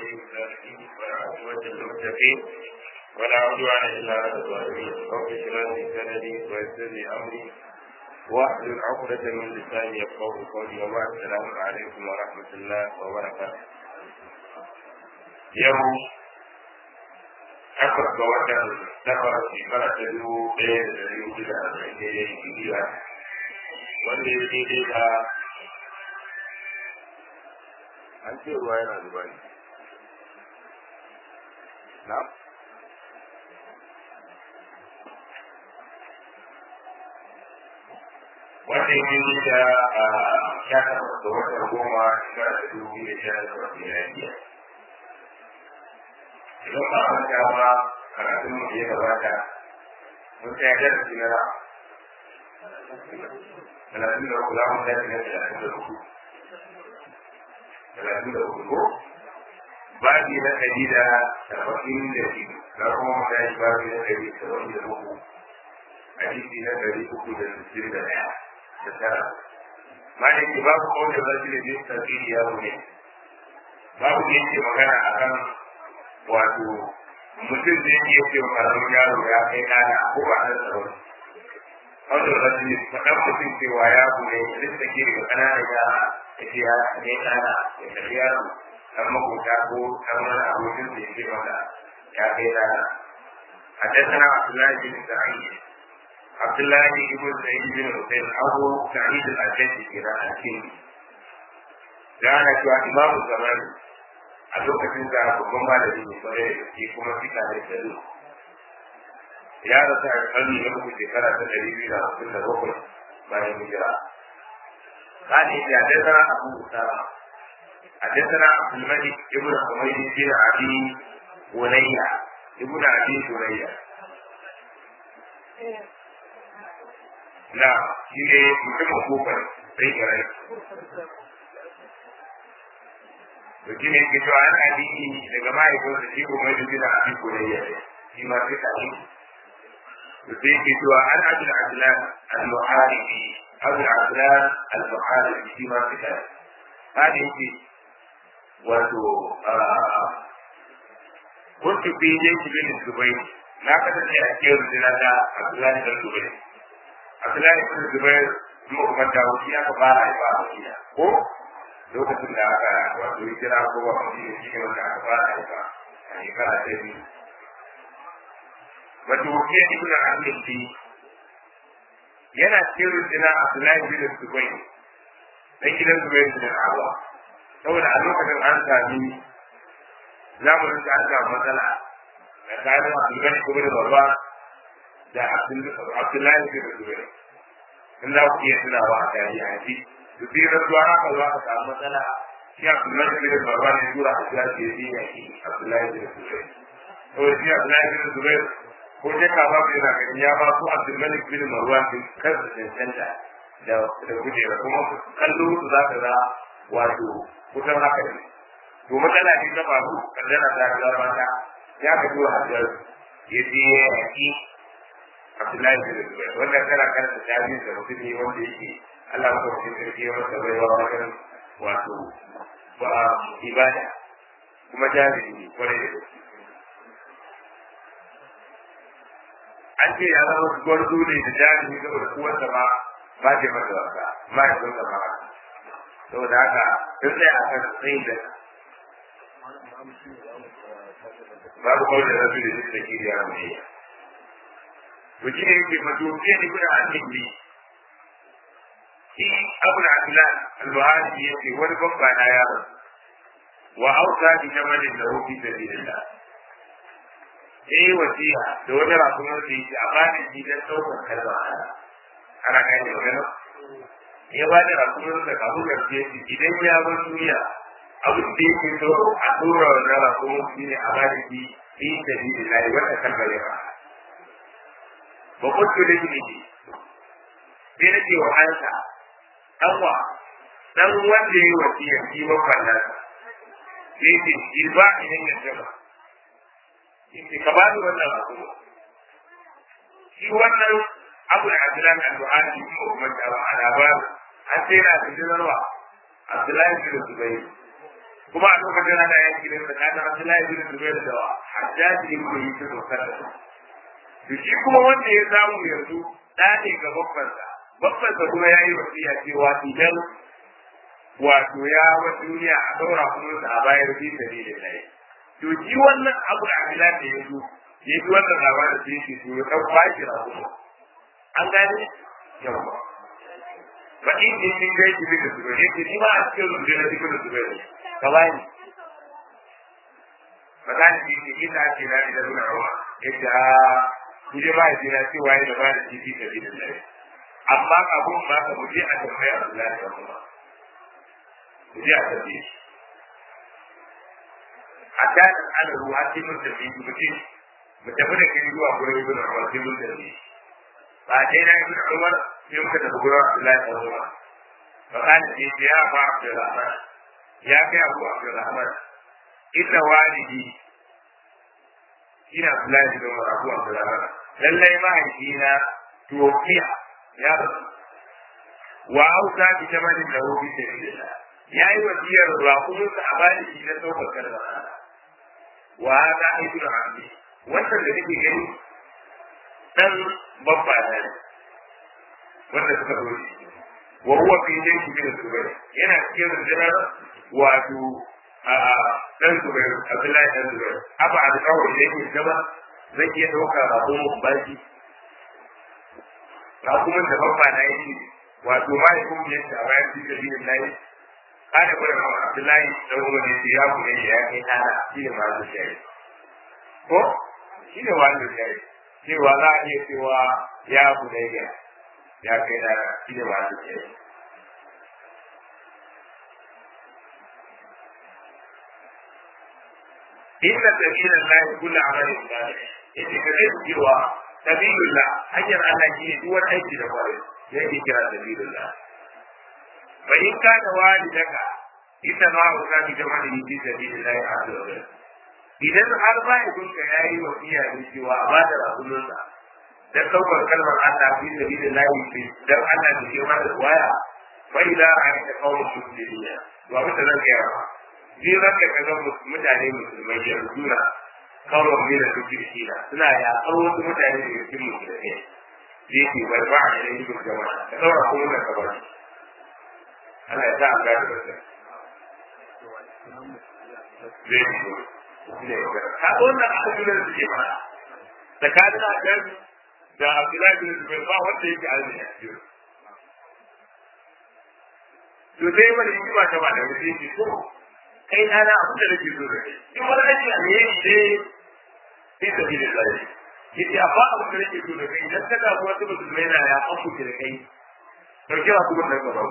ولي الصالحين والعاقبة للمتقين ولا عدوان إلا على الظالمين رب اشرح لي صدري ويسر لي أمري واحلل عقدة من لساني يفقهوا قولي وبعد السلام عليكم ورحمة الله وبركاته يوم takwas ga watan takwas shekara ta dubu ɗaya da ɗari hudu da arba'in da ya yi bibiya wanda ya daidai da an ce ruwa yana zuba ne na wanda ya daidai da sha takwas ga watan goma shekara ta dubu da sha takwas da ya yi idan ba a manta ba karatun mu da ya gabata mun tsaya darasi na talatin da uku za mu tashi na talatin da uku talatin da uku ko babi na ɗari da saba'in da biyu na kuma mu tashi babi na ɗari da saba'in da uku hadisi na ɗari uku da sittin da ɗaya da tara malaki babu kawai da zafi da jin tasiri ya ne babu da yake magana akan wato mutum zai iya ce wa karamin yaro ya kai ɗana ko ba ɗan tsaro wanda ba su yi faɗan mutum cewa ya bude duk da ke ga ƙananan yara ya ce ya kai ɗana ya kai yaro ɗan makota ko ɗan wani abokin da ya ce masa ya kai ɗana حدثنا عبد الله بن سعيد عبد الله بن سعيد بن حسين أبو سعيد الأشد إلى الكندي كان إمام الزمان a lokacin da babban malami ne kwarai da gaske kuma fika ne da lu ya rasa a karni na uku shekara ta ɗari biyu da hamsin da bakwai bayan hijira قال إذا حدثنا أبو أسامة حدثنا عبد الملك ابن حميد بن أبي بنية ابن أبي بنية نعم شيء mutumin kofar sai garai mutum ne ke cewa ana addini daga mahaifinsa shi kuma yi bin abin kurayya shi ma sai ka yi mutum ke cewa an abin adilan al-muharibi abin adilan al-muharibi shi ma sai ka yi hada yake wato kuntu fi yanki bin zubai na kasance a cikin rundina ta abdullahi bin zubai abdullahi bin zubai kuma kuma dawo shi aka fara haifa a wakila ko lokacin da aka wato kira ko ba mu yi shi wanda aka fara aika a shekara ta biyu wato wakil ibn abdul bi yana cikin rundina abdullahi bin zubai dan gidan zubai bin awa saboda a lokacin an sami zamanin da an samu matsala tsakanin abdullahi ko da babba da abdullahi bin zubai in za ku iya tunawa a tarihi duk da rasuwa haka za ka samu matsala shi Abdullahi bin Marwan ne tura a cikin da yake yaki Abdullahi bin Zubair to shi Abdullahi bin Zubair ko je ka ba yana ganin ya ba su Abdullahi bin Marwan din kansa cancanta da da kujera kuma kallo su za ka ga wato kusan haka ne to matsala ce ta faru kaddara ta ga mata ya ka tura Abdullahi ya je yaki Abdullahi bin Zubair wannan kana karanta tarihin da mutum ne wanda yake Allah ko cikin sarki ya masa baiwa wajen wato ba ibada kuma jami'i ne kwarai da gaske. An ce ya zama gwarzo ne da jami'i saboda kuwarsa ma ba ce masa wasa ma ya zo sama haka. Saboda haka sun tsaye a kan tsayin da babu kawai da rasu da duk da kiriya mai yi. To shi ne yake mato fiye da kuna an nemi shi abu da abdullahi al-buhari ya ce wani babba na yaro wa auka bi jamalin da rufi da lillah eh wasiya da wani rakunan da yake a bani shi dan saukar kalma ana kai da wani ya ba da rakunan da kabu da ke idan ya bar duniya abu da yake so a tura wannan rakunan shi ne a bani shi fi da lillah wanda kalma ya ba ba kutu da shi ne sai nake wa ansa ɗanwa ɗan wanda ya yi wasiyar shi mafallar sai ce shi ba idan ya jama shi ka ba ni wannan abu shi wannan abu da abdullahi al-buhari ko kuma da ba ana ba an sai na da jinarwa abdullahi bin zubair kuma a lokacin ana yaki da tsakanin Abdullahi bin Zubair da Hajjaji ibn Yusuf sallallahu to shi kuma wanda ya samu yanzu da ne ga babbansa babbansa kuma yayi wasiya cewa idan wato ya wa duniya a daura kuma a bayar fi sabilillah to shi wannan abu da Abdullahi da yanzu ya ji wannan labarin da yake to ya dan kwashi rabu an gane yawa ba in ne min gaji bi da zubair yake ni ma a cikin rundunar da cikin zubair ka bani ba za ni yi ina ce na da zuwa rawa yadda ku je ba ya ce na ce waye da ba da titi da bi da lai amma abun ba ka muje a tambaya Allah da kuma ku je a tambaye shi a ta ana ruwa sai mun tafi mu ce mu tafi da kai zuwa gurin ibn Umar sai mun tafi ba dai na ibn Umar sai muka tafi gurin Abdullahi da Umar fa kana ce ya fa Abdurrahman ya kai Abu Abdurrahman inna walidi ina Abdullahi da Umar Abu Abdurrahman lallai mahaifina tuwafiya ya rasu wa auta bi jamalin da rubi sabilillah ya yi wasiyar raƙuminsa a bani shi na ɗaukar kalmar Allah wa hada ibn Abi wannan da nake gani dan babba na ne wanda suka zo shi wa huwa fi jayshi min zubair yana cikin rundunar wato a dan zubair abdullahi dan zubair aba da kawai da yake gaba zai iya dauka rabo baki rakumin da babba na yake wato mahaifin yadda a bayan fi sabilin layi kada gwada ma abdullahi dan umar ne ya kuma ya kai tana shi ne masu shari'a ko shi ne wanda ya yi cewa za a iya cewa ya bunayya ya kai da shi ne wanda ya yi inna sabilan lahi kullu amalin salih yace ka zai cewa sabilullah hanyar Allah shi ne duk wani aiki da kwarai yake kira sabilullah fa in kana walidaka ita ma ka bi jama'a fi sabilillah azza wa jalla idan har mahaifinka ya yi wasiya da cewa a ba da rasulunsa dan ɗaukar kalmar Allah fi da bi da layi fi dan Allah da ke mata waya fa ila an ta kawo su da duniya to abin da zan gaya ba bi ranka kaga mutane musulmai da suna kawo mi da duk shida suna ya kawo wasu mutane da cikin musulmai da yake barba a yayin duk jama'a ka daura kuma da kabar Allah ya sa an gada da zai ka wannan abin da suke mana tsakanin adam da abdullahi bin zubair ba wanda yake azumi a cikin to sai wani hikima ta ba da sai ce to kai na na abin da nake so da kai in wani aiki a ne ne sai ta bi da zai yace amma abin da nake so da kai idan ka ga wata musulmai na ya an kuke da kai dauke wa kuma da gaba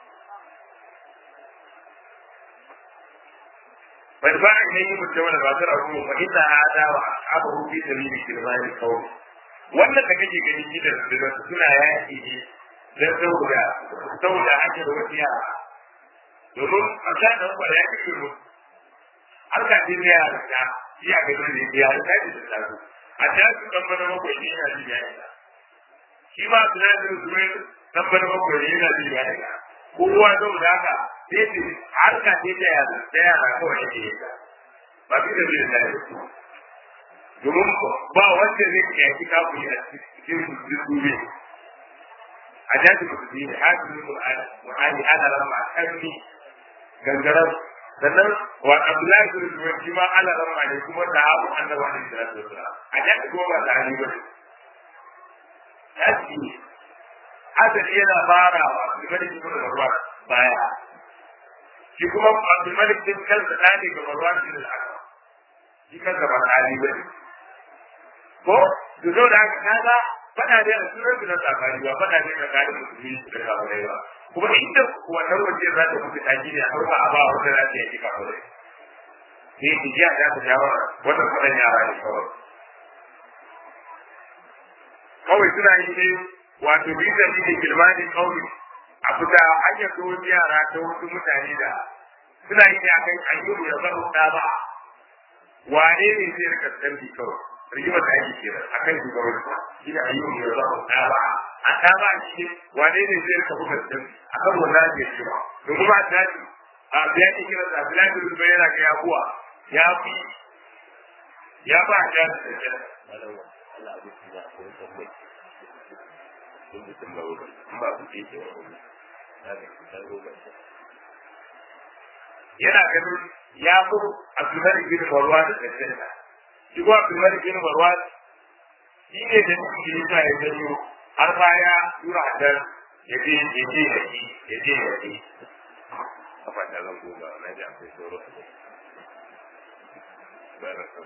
فادفع إليه مجتمع الباطل فإن هذا وأصحابه في سبيل كلمان القوم wannan da kake ganin gidan da suna yaki ne don saboda saboda ake da wasu yara domin a sa da ba ya kake mu har ka ji ya da shi a ga dole ya ta ji da tsaro a ta su dan bana bakwai ne yana ji ya ita shi ma suna da zuwa dan bana bakwai ne yana ji ya ita kowa saboda haka sai ce har ka ce da yara da yara kawai yake yi ba fi da biyan lafiya domin ba wanda zai ke yaki kafin a cikin zuzuwe a jaji musulmi ne haka ne mu'ani ana rama a karni gangarar sannan wa abdullahi bin zubair shi ma ana rama ne kuma da abu annabi alaihi salatu wasalam a jaji kuma ba da hali ba ne jaji asali yana farawa abdulmalik ibn marwan baya shi kuma abdulmalik din kansa da ne ga marwan bin al-aqwa shi kansa ba hali ba ne ko to zo da haka kaga fada da sunan su na tsakani ba fada ne da kalin musulmi da kafirai ba kuma inda wannan waje za ta mutu taji ne har ba a ba wanda za ta yi kafirai sai ki ji a ta shawara wannan fadan yara ne kawai kawai suna yi ne wato bisa ne da kilmanin kauli a fita hanyar da wasu yara ta wasu mutane da suna yi ne a kan ayyubu ya zama da ba wane ne zai rika tsambi kawai rigima da ake kira a kan shugabanci shi ne ayyubu ya zama da ba a ta ba shi wane ne zai rika buga tsambi a kan wannan ke cewa domin ba ta ce a ya ce kira da Abdullahi bin Zubair yana ga yabuwa ya fi ya ba ya da da Allah abu da ko ko ko kun da tambawo ba ku ce ce wa na ga ku taro ba yana ganin ya fi Abdullahi bin Marwan da da shi ko Abdullahi bin Marwan shi ne da shi ne ya janyo har baya tura hadar ya je ya je ya ji ya je ya ji kafa da zan goma na ji akwai sauro a kai bayan kan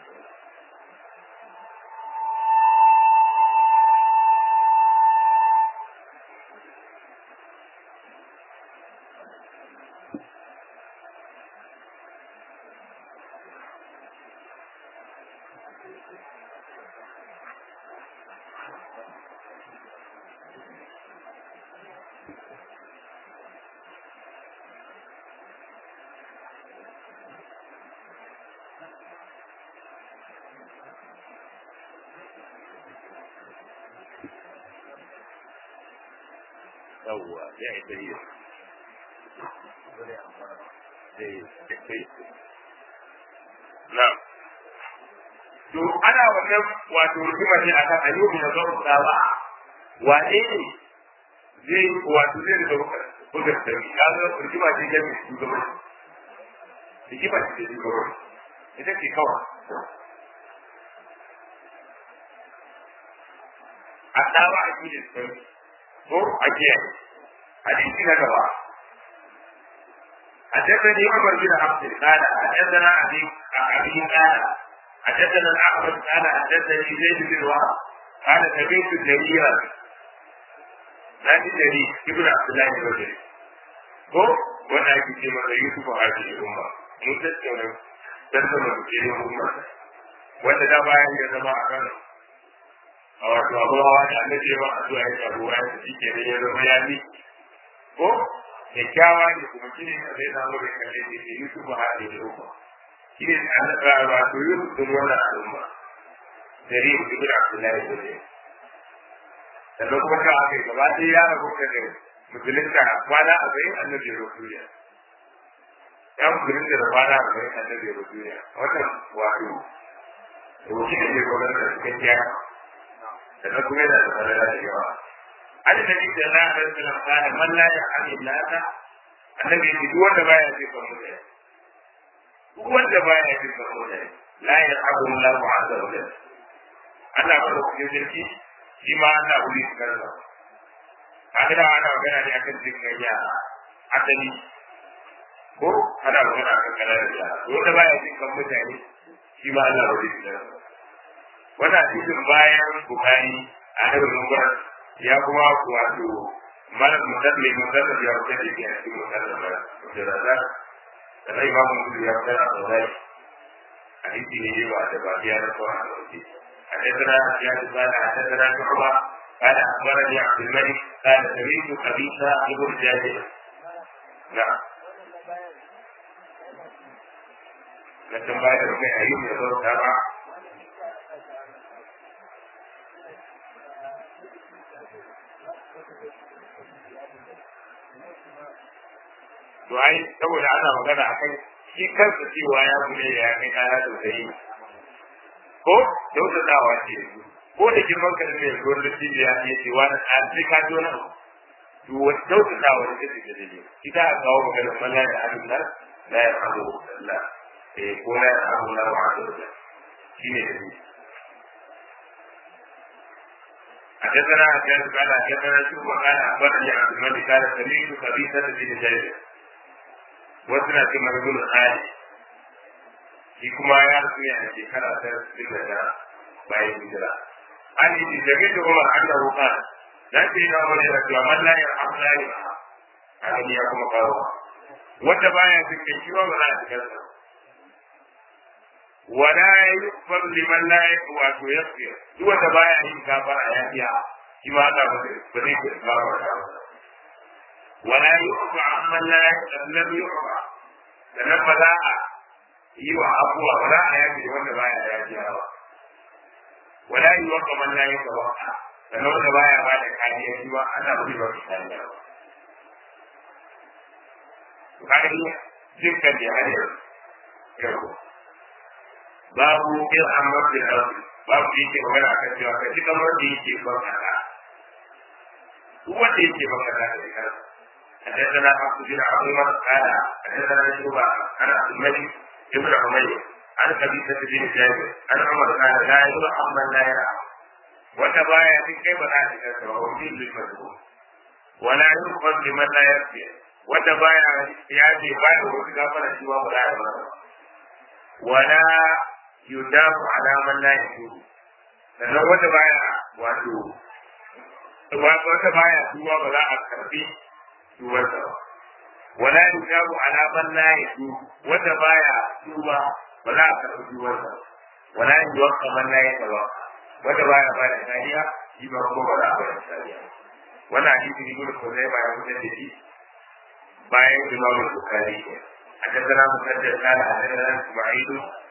yawwa ya yi dari na to ana wannan wato rigima ne akan ayyukan da zan tsawa wane ne zai wato zai da bugar da ni kaga rigima ce ga mai shugaban rigima ce da shugaban ita ce kawai a tsawa a cikin sauki ko a kiyaye hadisi na gaba حدثني عمر بن عبد قال حدثنا ابي ابي قال حدثنا الاعرج قال حدثني زيد بن وهب قال سمعت جريرا نادي جرير ابن عبد الله بن رجل ko wanda ake ce masa Yusuf a cikin umma mun tattauna tattauna cikin umma wanda da bayan ya zama a kan a wato abuwa da annabi ba a zuwa ya abuwa ya shi ke ne ya zama ya bi ko kyakkyawa ne kuma shi ne a zai samu da kalle ne da Yusuf a haɗe da umma shi ne annabi ba to Yusuf din wannan al'umma dari ibn Abdullahi ne sannan kuma ka aka gaba ɗaya ya rabu da musulunta kwana a bayan annabi ya duniya ya musulunta da kwana a bayan annabi ya duniya wannan wato rubuci da ke gwamnati da cikin gyara sannan kuma yana da tsarara da yawa an da bi da na da suna kana man la ya ani lata annabi ya duk wanda baya ji kan mutane duk wanda baya ji kan mutane la ya abu Allahu azza wa jalla Allah ba da kuke jirki shi ma Allah wuri su karba kaga ana magana ne akan jin gayya asali ko ana magana akan kalar da wanda baya jin kan mutane shi ma Allah wuri su karba wannan hadisin bayan bukari a daga numbar ya kuma wato mana musalli musalli ya wuce da ke a cikin musalli mara da rasa da na imamu musulmi ya wuce a tsorai hadisi ne ba da ba ya na tsohon a wuce حدثنا زياد قال حدثنا شعبة قال أخبرني عبد الملك قال سمعت خبيثة ابن جابر نعم لكن بعد ربع أيوب يقول تابع to ai saboda ana magana akan shi kansa cewa ya bude ya kai kaya sosai ko kyautatawa ce ko da girman ka ne ko da tibi ya ce ce wani a sai ka ji wani abu to wata kyautatawa ne take da dai ita a kawo magana malla da abin nan la ya abu Allah eh ko la ya abu la wa Allah shine da ni حدثنا حجاج قال حدثنا شوف قال اخبرني عبد الملك قال سمعت خبيثة بن جابر وسنا كما يقول الحالي shi kuma ya rasu ne a shekara ta sittin da tara bayan hijira an yi shi daga da umar an da roƙa da ke yi na wani da cewa man layar amla ne a gani ya kuma kawo wanda baya cikin shi ba ba za a cikin sa wala yukfar liman la wato yaghfir duk wanda baya yin gafara ya biya shi ma Allah ba ba zai ke gafara da wala yuqfa amman la lam yuqfa sannan ba za a yi wa abuwa ba za a yafe wanda baya yafiya ba wala yi wa kamar la yi kawo sannan wanda baya ba da kariya shi ba ana ba ba su kariya ba kaga ni dukkan da hanyar yau babu in amma da arzi babu da yake magana akan cewa ka ji kamar da yake ban kasa wanda yake ban kasa da kansa حدثنا عبد بن عمر قال حدثنا شعبة عن عبد الملك ابن عمير عن قبيصة بن جابر عن عمر قال لا يرحم من لا يرحم وتبايع في كيف ذلك وهو للمجهول ولا يؤخذ لمن لا يكفي وتبايع ياتي بعد وكفر سوى ولا يرحم ولا يدام على من لا يتوب sannan wata baya wato wata baya tuwa ba za a karbi tuwarsa ba wala yujabu ala man la yatu wata baya tuwa ba za a karbi tuwarsa ba wala yuwaqqa man la yatawaqqa wata baya ba da kariya shi ba ko ba za a ba da kariya wannan hadisi ne gudu ko zai bayan mutum da shi bayan imamu bukari حدثنا مسدد قال حدثنا اسماعيل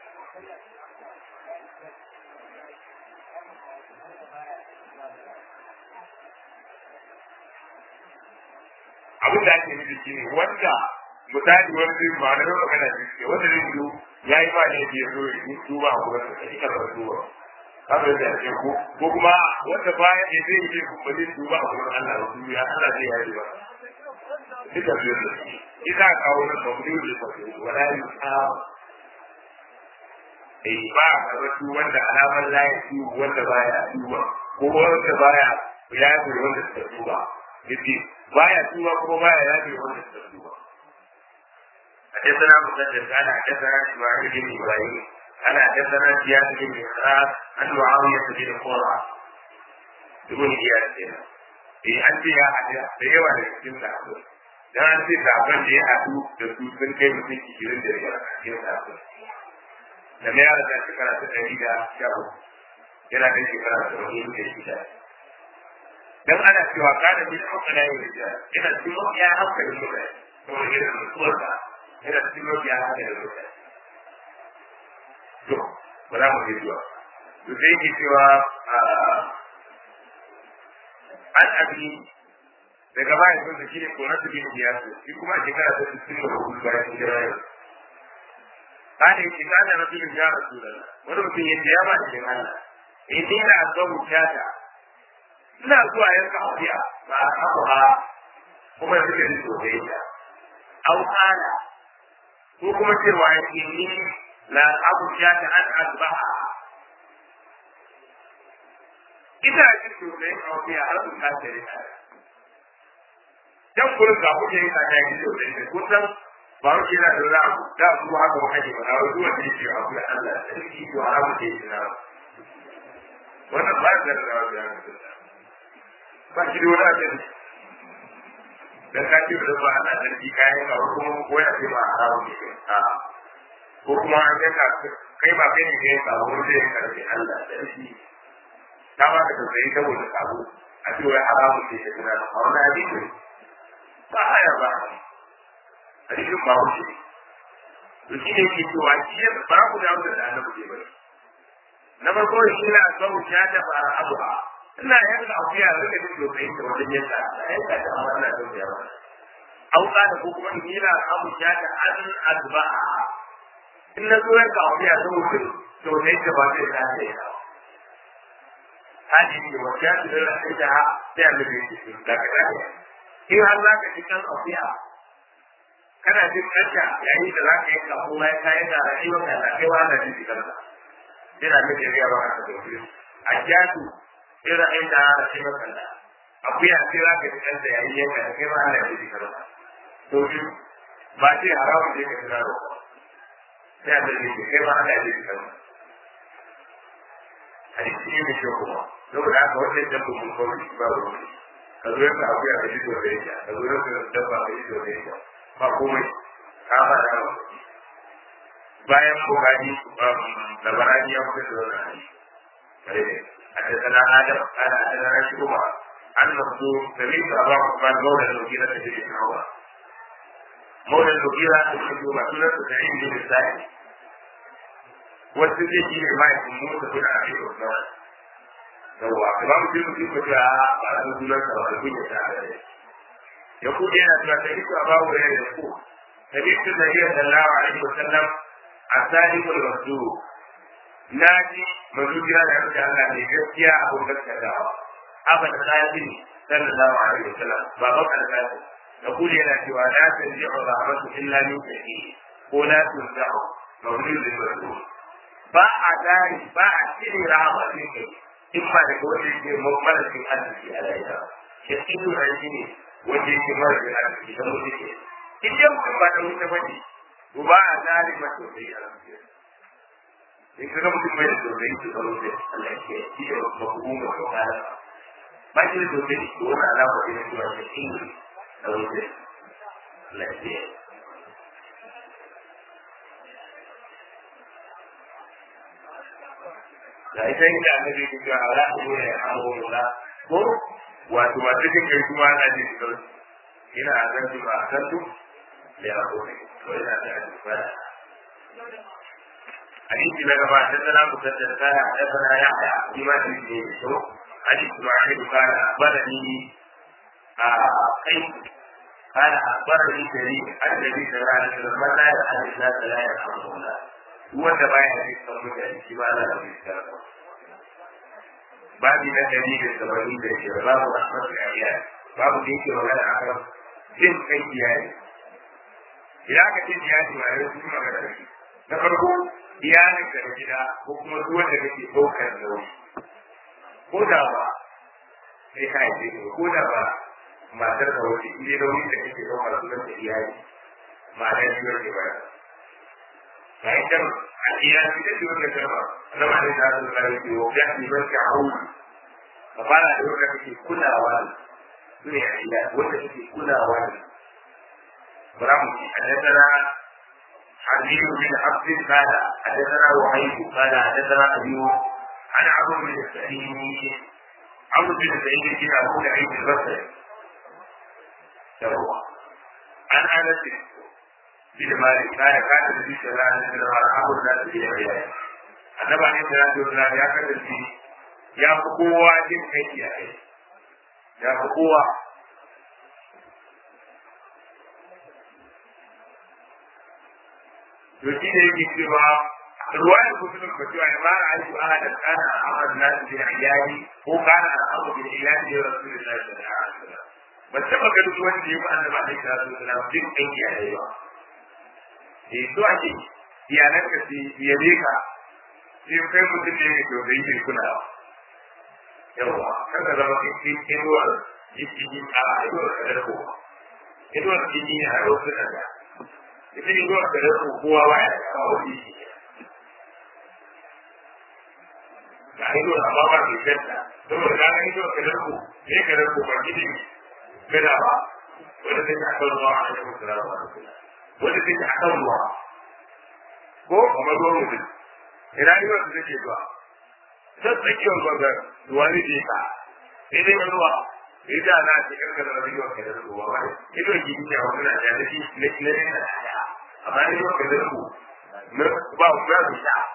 abin da ake nufi shi ne wanda misali wani zai ma na yau magana shi ke wanda zai zo ya yi ba ne ke zo ya yi duba a wurin da shi karɓar duba haka yadda ake ko ko kuma wanda baya ne zai yi kuma zai duba a wurin Allah da duniya Allah zai yi ba duka biyu da shi ita kawo na sauri da sauri wala yi ta eh ba a karɓar wanda alamar layin su wanda baya duba ko wanda baya ya yi wanda suka duba yace baya tuba kuma baya yafe wanda suka tuba حدثنا مسدد قال حدثنا اسماعيل بن ابراهيم قال حدثنا زياد بن اسحاق عن معاويه بن قرة يقول زياد كده eh an ce ya haɗu da yawa da cikin sabo dan an ce sabon da ya haɗu da su sun kai mutum ishirin da biyar a cikin sabo da mai yara da shekara ta ɗari da sha yana da shekara ta ɗari da shida dan ana cewa kana bi da kana yin rija ina cikin ya haka da mutane to irin mutuwar ka ina cikin ya haka da mutane to ba za mu ji zuwa to sai ke cewa an abi daga bayan sun da shi ne kona su bin biya su shi kuma a shekara ta cikin da hudu bayan hijira yau kana yi shiga da rasulun ya rasu da wani mutum ya ce ya ba cikin Allah in ni na asabu kyata ina zuwa yanka akuya ba a abu ha kuma suke ji sosai ta au kana ko kuma cewa ya ce ni la abu ya ta an azbaha ina ji sosai akuya har su ka tare ta dan kullum ga kuke yin kaka ji sosai da kusan ba mu kira da za ku da su haka ba kaje ba na wasu wanda yake akuya Allah sarki to haramu ke yi na wannan ba da rawa da ba shi da wani ajiyar dan ka ce da ba ana sarki kayan ka kuma ko ya ce ba haramun ne a ko kuma an ga kai ba kai ne kai ka wani zai karbi Allah sarki ta ba ka tausayi saboda sabo a ce wai haramun ne ya tuna a wani hadisi ba haya ba hadisin ba wuce to shi ne ke cewa shi ya ba ku da wanda da annabi ke bari na farko shi na son ya ta ba abuha ina yanka akuya rika jin dokai da wajen yanka yanka ta amma ina son ya ba au kana ko kuma ina abu ya ta an azba in na zo yanka akuya saboda dokai da ba zai ta ta yawa hadi ne wa ya ta da ita ha sai an da shi da ka da in har za ka cikin akuya kana jin kanta yayin da za ka yanka kuma ya kayan da rayuwar ka da kai wa da jin kanka yana da jariya ba ka da a jatu irin inda da shi makalla akuya sai za ka fitar da yayi yanka da kai ma Allah ya ji karba to shi ba ce haramun da yake tunaro sai a dalili ne kai ma Allah ya ji karba hadisi ne mai kyau kuma saboda haka wannan dabba mun kawai ba ruwa ka zo yanka akuya ka ji dole yake ka zo yanka dabba ka ji dole yake ba komai ka ba da bayan bukari labarani ya fi da wani hadisi حدثنا آدم قال حدثنا شعبة عن مخزوم سمعت أبا عثمان مولى المغيرة بن عمر مولى المغيرة بن عمر سنة سعيد بن السائب والسجن في حماية موسى بن أبي عثمان yawwa ba mu jin mutum ko ta ba da sunan sa ba kun ya ta da ya ku yana cewa sai ku ba mu da ku سمعت النبي صلى الله عليه وسلم الصادق المصدوق ناجي مزوجنا لأنك الله من جسيا أبو بكر أبا القاسم صلى الله عليه وسلم بابا القاسم يقول لنا سوى لا تنزع الرحمة إلا من شهيد ولا تنزع مولود المسؤول ba a tari ba a cire rahama ne kai in ba daga wanda yake marashin arziki a rayuwa ya cikin rashi ne wanda yake marashin arziki don mutu ke in dai mutum ba da wuta ba ne to ba a tari ma sosai a rayuwa in kaga mutum bai da sosai su zama da Allah ya ce shi da mabu'umar da kala ba shi da sosai to wani alama ne cewa shi shi ne da wuta Allah ya ce da ita inda annabi ke cewa ala ku ne amruna ko wato ba cikin kai kuma ana jin sauki ina zan ji ba san tu da ya ko ne to ina da alfara hadisi na gaba da sana ku da sana da sana ya ya ni ma shi ne to hadisi ma shi ka badani a kai kana akbarani dari annabi sallallahu alaihi wasallam la ya hadisa la ya amruna wanda baya da cikin mutane shi ba za a yi sarrafa babi na dari da saba'in da shi babu rahmatu iyali babu da yake magana a kan jin kai iyali idan aka ce iyali ma yau kuma magana da shi na farko iyalin ka da gida ko kuma duk wanda kake ɗaukar nauyi ko da ba sai ka yi ko da ba matar da wani ile nauyi da kake ɗaukar sunan da iyali ma'ana shi wanda ba bayan kan iya ita ce wanda karba na ma ne da su kare ki wa ya ni ban ka hau ka fara da wanda kake kulawa su ne iya wanda kake kulawa ne baramu ki hadana حديث بن عبد قال حدثنا وحيد قال حدثنا أبي عن عمرو بن سعيد عمرو بن سعيد بن أبو العيد البصري عن أنس bin malik kana kana da bisa ran da marhamu da su da ya annaba ne da Allah da ya kasance ya fi kowa jin kai ya kai ya fi kowa to shi ne yake cewa ruwayar kusurin ba cewa ya mara aiki a da kana a amal nasu bin iyali ko kana a amal bin iyali da rasulullahi sallallahu alaihi wasallam ba taba ganin wanda ya fi annaba ne da rasulullahi jin kai ya kai ba eh so ake iyalan ka su yabe ka sai kai mutum ne mai to bai yi kula yawa kan ka zama kai kai inuwar jiki a inuwar kadar ko inuwar jiki ne a wasu da da ita inuwar kadar ko kowa ba ya kawo jiki ga inuwar amma ba ke kanta saboda ka ga inuwar kadar ko ne kadar ko ba gidi kada ba wanda zai ta kan ruwa a cikin salamu alaikum wanda take a kan ruwa ko kuma ruwan mutum ina yi wanda take zuwa ta tsakiyar gwangar ruwa ne ke ka sai dai mai ruwa sai da na ce karka da wani yawan kadar ruwa ba ido gidi ne a wani na da shi na ne na da amma ne yawan kadar ku ba ku ba su sha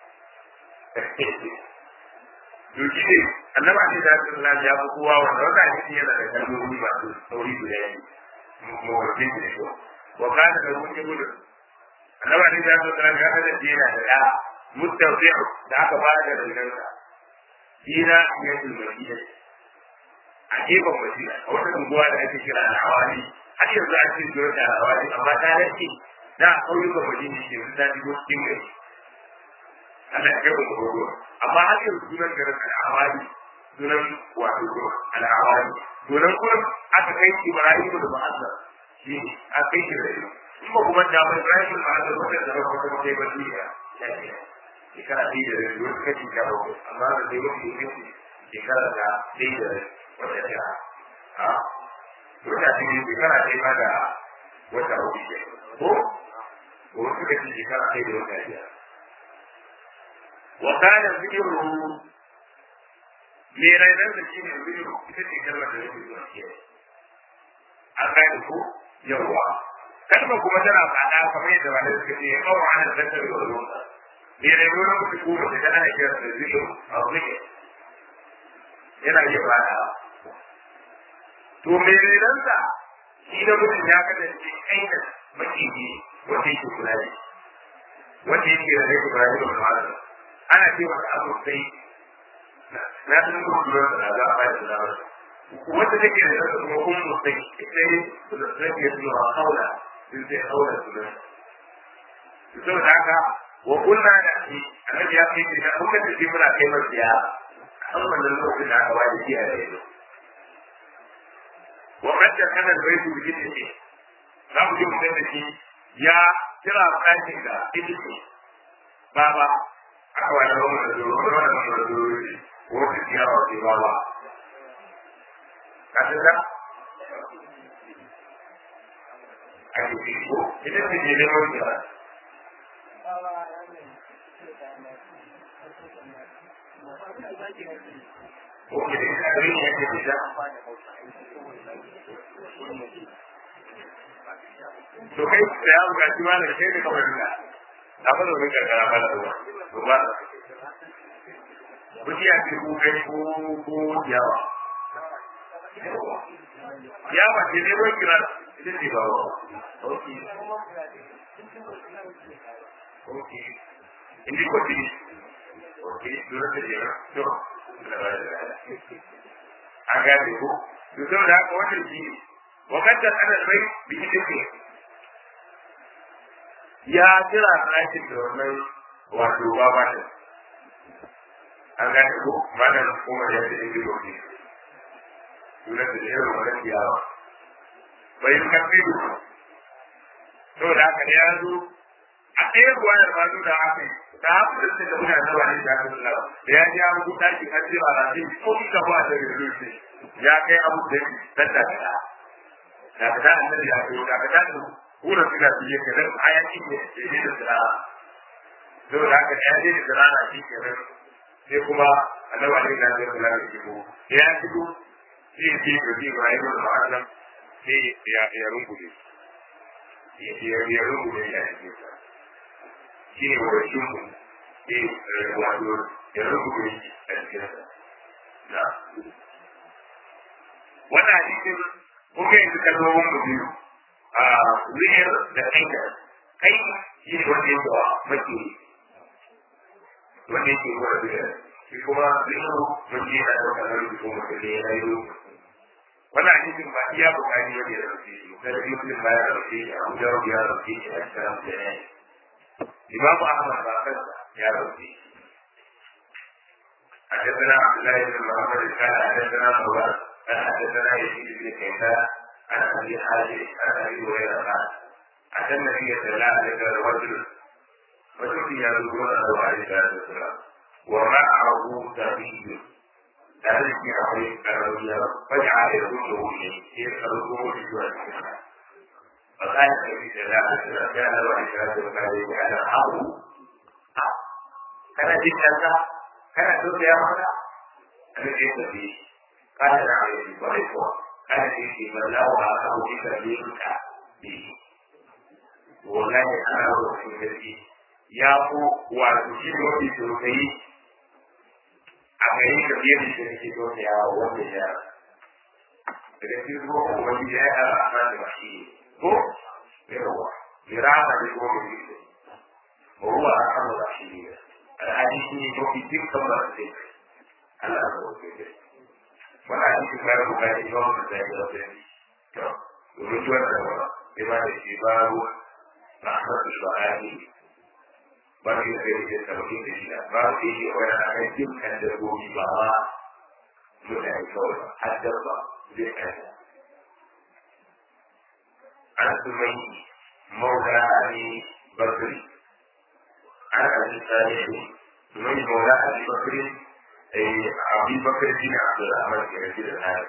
to shi ne annaba ne da Allah ya fi kowa wanda wanda ne yana da kalmomi masu sauri guda yanki mawarfin da shi وكان له ابن annaba ne da su kan ga da dina da ya mustawdi'u da aka ba da dangansa dina ya yi madina a gefen madina a wata unguwa da ake kira al-awali har yanzu a cikin zuwa da al-awali amma ta rake da ƙauyukan madina ke yanzu ta shigo cikin gari Allah ya kai mu gogo amma har yanzu sunan garin al-awali sunan wato al-awali sunan kuma aka kai Ibrahim da Muhammad shi a kai shi da shi kuma kuma da mai Ibrahim ma da wata da ba kuma sai ba shi ya ce shekara ɗaya da rabi wasu kashi ta ba amma da dai wani ne shekara da ɗaya da wata ta a wata ce ne shekara ɗaya ma da wata uku ce ko ko wasu kashi shekara ɗaya da wata biyar wa kana zikru me raidan da shi ne zikru ita ce kalmar da yake zuwa kiyaye an gane ko yawwa kalmar kuma tana faɗa kamar yadda wani suka ce ya kawo ana zantar da wani me ne wani mutu ko mace ta ana kira da zikin a zike yana iya faɗa to me ne nan sa shi da mutum ya kasance aina maciji wanda yake kula da wanda yake da rai kula da wani ana ce masa abu sai na san ko kula da za a bayar da wani wanda take da zaka kuma kun mutai sai da take zuwa haula din sai haula su da saboda haka wa kunna da shi annabi ya ce da kuma da shi muna kai masa ya an wannan lokacin da aka wani shi a yanzu wa kadda kana da baitu bi kiti za mu ji mutum da shi ya kira ɗakin da ita ce baba aka wani wani da zuwa wani wani da zuwa wani ya wa ke baba ka san da ake ce ko ita ce ne neman kira Oke, ini yang kita to kai da ya buga shi ma da kai da kamar da na fara mun karkara ba da ruwa to ba Buki ya ce ko kai ko ko yawa yawa ce ne wai kira ita ce ba wa okay okay indi ko ti okay dole da ya to aga da ko to da haka wannan shi وقد أنا البيت بإذنه ya kira ɗakin da wannan wato baba ne an gane ko malam kuma ya ce inda gobe sunan da irin wannan ciyawa bai yi kafi da to da haka ne ya zo a ɗaya ruwa da ba da haka da haka da suka muna da wani da haka da ya ji an buɗa shi an ce ba na ce ko ita ba da rufe ya kai abu da tattaka da ka da annabi ya ce da ka da wurin suna fiye ka dan hayaki ne ke ne da tsara to da haka ya je da tsara shi ke nan sai kuma annabi alaihi salatu wasallam ya shigo ya shigo shi ya ce ga Ibrahim da Muhammad sai ya ya rungume ya ya ya rungume ya ce shi ne wa shi mu sai wato ya rungume shi a cikin sa na wannan hadisin kuma yanzu kalmomin mu biyu a wuyar da kaida kai shi ne wanda yake wa maki wanda yake wa wuyar shi kuma zuwa wanda yana da wata nan ko mutum ne ya yi wannan hadisin ba iya bukari wanda ya rauke shi da rabi mutum ba ya rauke shi abu da ya rauke shi a cikin da ya yi imamu ahmad ba kansa ya rauke shi حدثنا عبد الله بن محمد قال حدثنا مولانا قال حدثنا يزيد بن كيسان عن ابي حازم عن ابي هريره قال اتى النبي صلى الله عليه وسلم رجل وشفي يذكرون له عليه الصلاه والسلام ومعه سبي ذلك عليه الرؤيا فجعل يرده اليه يساله بجوع فقال النبي صلى الله عليه وسلم كان له عليه الصلاه والسلام على حظه كان جدا كان تؤتي يا مولى الذي فيه قال عليه ورثه قال فيه من له أخاه بكبيرك به والله أنا أقول في ya ko wato shi ne mafi sosai a gari ka fiye da shi da ke dole ya wanda ya daga cikin ko wani ya yi ala amma da shi ko yawa mirama ne ko mai yi ko ruwa a kan da shi ne alhaji shi ne mafi dukkan ba su dai Allah ya wuce da wani hadisi ba da bukari ba mu da ya da to domin shi wannan ba sai ma da shi baro rahmatu shu'ani ba shi da yake sabbi da shi ba shi shi wani a kan dukkan dabbobi ba ma mutane kawai har dabba zai kasa an sumai maula ali bakri an abi salihu sumai maula ali bakri abi bakri bin abdurrahman ke rage da haya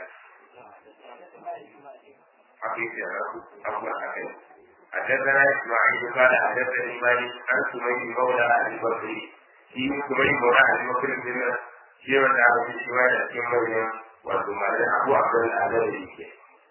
حقيقة أبو حكيم حدثنا اسماعيل قال حدثني مالك عن سمي مولى ابي بكر في سمي مولى ابي بكر بن في من على في شوال في مريم وثم ابو عبد الاعلى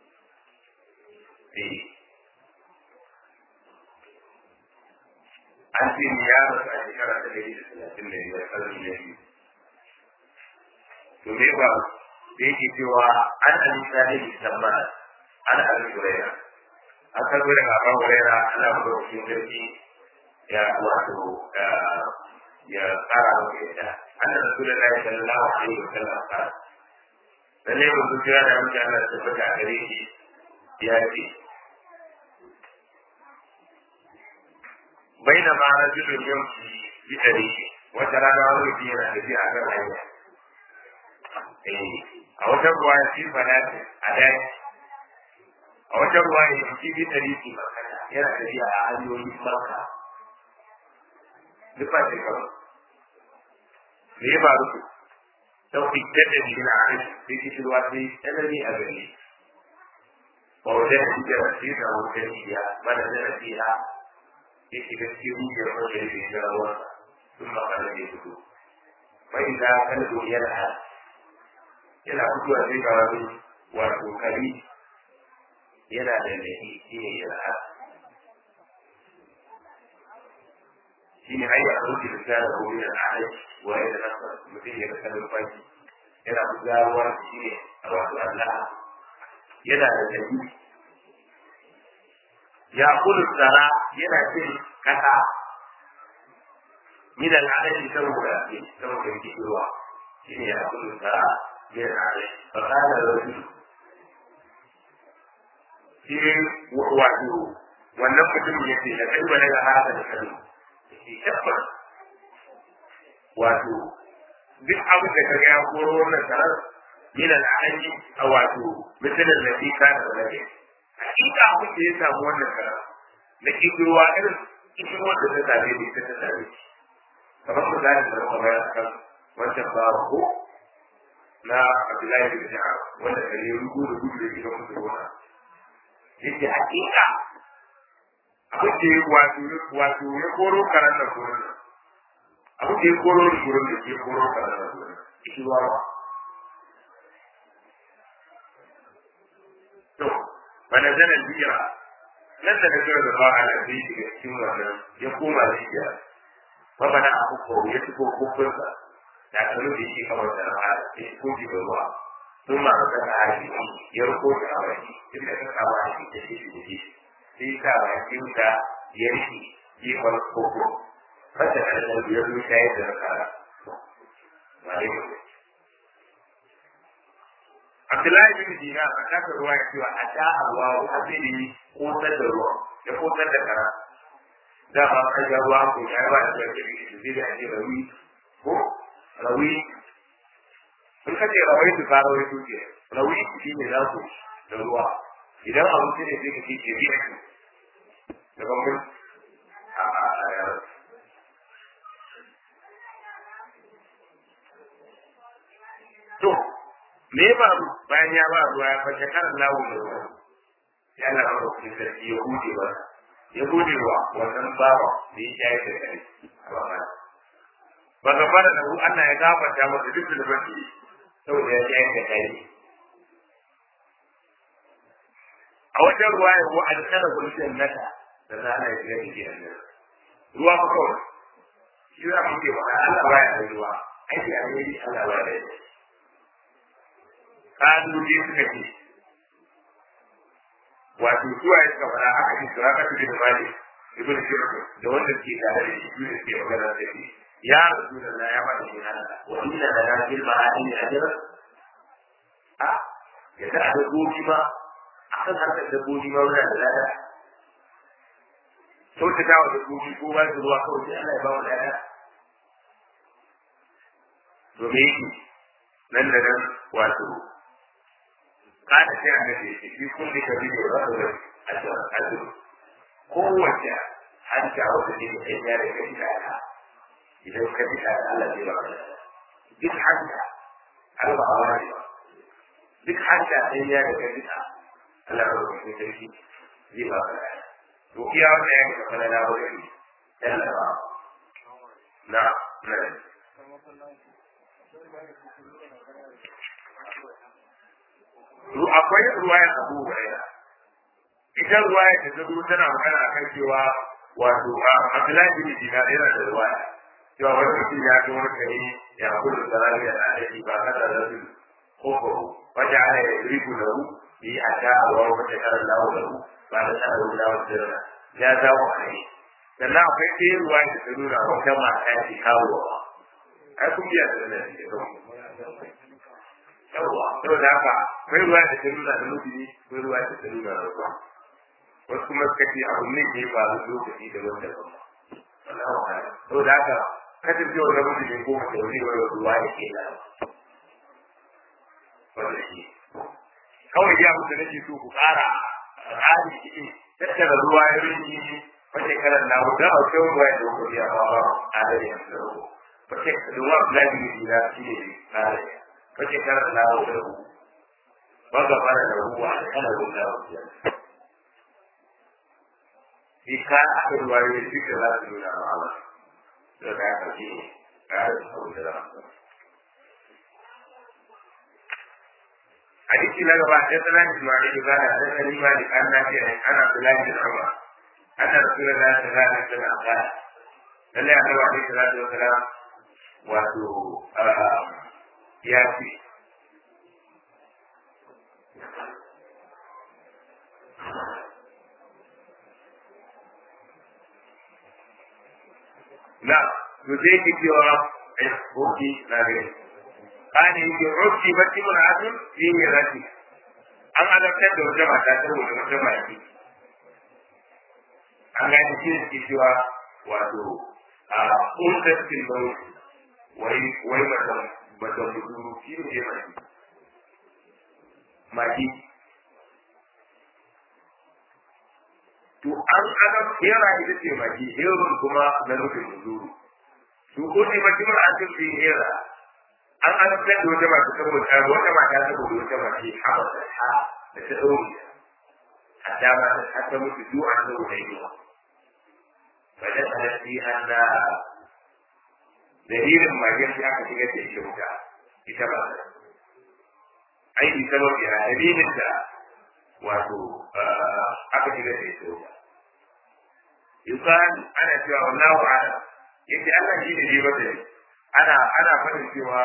an ce ni ya rasu a shekara ta dari da talatin da biyar ƙarfi da biyu to me ba da yake cewa an alisa ne musamman an alisa an karbo daga Abu Hurairah Allah ya ba shi sarki ya wato ya tsara maka yadda anna rasulullahi sallallahu alaihi wasallam ka lalle mun su kira da mutum Allah ta fada gare shi ya ce baina ma rajulun yamshi bi tariqi wata rana wani mutum yana tafiya a kan hanya a wata ruwa ya fi falati a daji a wata ruwa ya fi bi tariqi yana tafiya a hanyoyin barka duk ba shi kawai me ya faru ku sau fitar da shi na arish sai kishirwa sai tsanani a gari ba wajen da shi da shi da wajen shiya mana da nasiha ya shiga cikin rijiyar wajen da ya rawa sun makala da ya fito bai da kalbo yana yana fitowa sai ga wani wato kari yana da nahi shi ne yana shi ne hanyar abinci da ta da gobe da ahai wa ya da nasa mutum ya rasa numfashi yana bugawa shi ne a wasu Allah yana da nahi ya kudu tsara yana cin kasa min al'adari saboda saboda kishirwa shi ne ya kudu tsara min al'adari fa kana rajul shi wato wannan mutum ya ce da kai wani ga haka da kalma shi tabbas wato duk abin da kaga ya koro wannan sarar min al'adari a wato misalin da shi kana da rage hakika abin da ya samu wannan sarar na kishirwa irin kishirwar da ta same ni ta ta same shi kamar misalin da kuma ya kan wancan babu ko na Abdullahi bin Ja'ar wanda kare rugu da gudu da gidan musu gona yake hakika abin da ya wato wato ya koro karan da gurin abin da ya koro da gurin da ya koro karan da gurin shi wa to bana zana jira nan da kake da ba a da shi daga cikin wannan ya koma jiya ba bana abu ko ya tuko kokunsa da kanu da shi kamar da ra'a ya ko ji da ruwa sun ma ka da haji ya ruko da awaki duk da kan awa shi da shi da shi sai ka ba shi da ya riki yi wani koko fata da da ya zo ta yi da kara Abdullahi bin Dina a kasa ruwa ya cewa a ta Allah wa hasili kotar da ruwa ya kotar da kara da ba ka ga ruwa ko ya ba da gari shi da ake rawi ko rawi in ka ce rawai su fara wai tuke rawi shi ne za ku da ruwa idan abinci ne sai ka ce ke biya da bambam a to me ya faru bayan ya ba ruwa ya fashe karan lawo da ruwa ya na rawa kuma sarki ya hude ba ya hude wa wannan bawa da ya shaye da kai a ba ba ga fara da Allah ya gafarta masa duk da baki saboda ya yi da kai a wajen ruwa ya wa alkara gulshin nata da za a yi da shi a ruwa ko kawai shi za mu ce ba Allah ba ya ruwa aiki a yi Allah ba ya yi kanu ne suka ce wato zuwa ya suka fara haka shi sura ka tudu da mali ibn shirku da wanda ke tare da shi ne ke magana da shi ya rasulullah ya bada shi hada wa inna lana fil ma'ani ajra a ya da dabbobi ma akan harkar dabbobi ma wannan da lada to ta dawo dabbobi ko ba su ruwa kawai sai Allah ya ba mu lada domin nan da nan wato kada sai an gaje shi shi kun dika bi da rabu da ajiyar kowace hanta wata ne da ya da kai da idan ka bi da Allah zai ba ka duk hanta Allah ba wa ne duk hanta sai ya da kai da Allah ba ka kai sarki zai ba ka to iya wanda ya ka fara da wani Allah ba na na akwai ruwaya abu huraira ita ruwaya da ta zo tana magana akan cewa wato Abdullahi bin Dinar yana da ruwaya cewa wani mutum ya ga wani kare ya kudu sarari da alaji ba kada da su koko wata ana ya riku da ru yi a ta a wani wata karar lawo da ku ba da ta da lawo da rana ya dawo a yi sannan akwai ɗaya ruwa da ta nuna wata mata ya ke kawo wa ai kun biya da nan ne yawwa saboda haka akwai ruwa da ta nuna da mutune akwai ruwa da ta nuna da ruwa wasu kuma suka ce abu ne ke faru lokaci da wanda ba saboda haka kasancewar da mutum ne ko mace wani wani ruwa ya ke da wanda shi kawai ya mutu nake so ku ƙara hali cikin tattara ruwa ya rinji wace karan na wuta a kai ruwa ya dauko ya ba ba a da ya dauko wace ruwa da ne da shi ne ƙara wace karan na wuta ba ga fara da ruwa kana ruwa ya shi ka aka ruwa ya duka za su nuna ma Allah da ka ka ji ƙara da abu da za حديث لا يبقى حدثنا اسماعيل قال حدثني مالك عن نافع عن عبد الله بن عمر ان رسول الله صلى الله عليه وسلم قال لن يعلم عليه الصلاه والسلام واتو ياتي نعم يزيد في حكي لا غير قال يجي عبدي بتي من عدل في ميراثي an adabtar da wata mata saboda wata maki an gani shi ne cewa wato a kuntar tilbau wai wai mata mata mutu shi ne maki maki to an adab yara ita ce maki herun kuma na nufin muzuru su kudi baki mun an tafi hera an an da wata mata saboda wata mata saboda wata mace haɓa da ta da ta ɗauri a dama da ta ta mutu duk an zo da yi ba da tsanasti an da dalilin magen shi aka shigar da ita wuta ita ba ta aiki sababi a dalilin da wato aka shigar da ita wuta yukan ana cewa wallahu a'lam yace Allah shi ne ne mata ana ana fadin cewa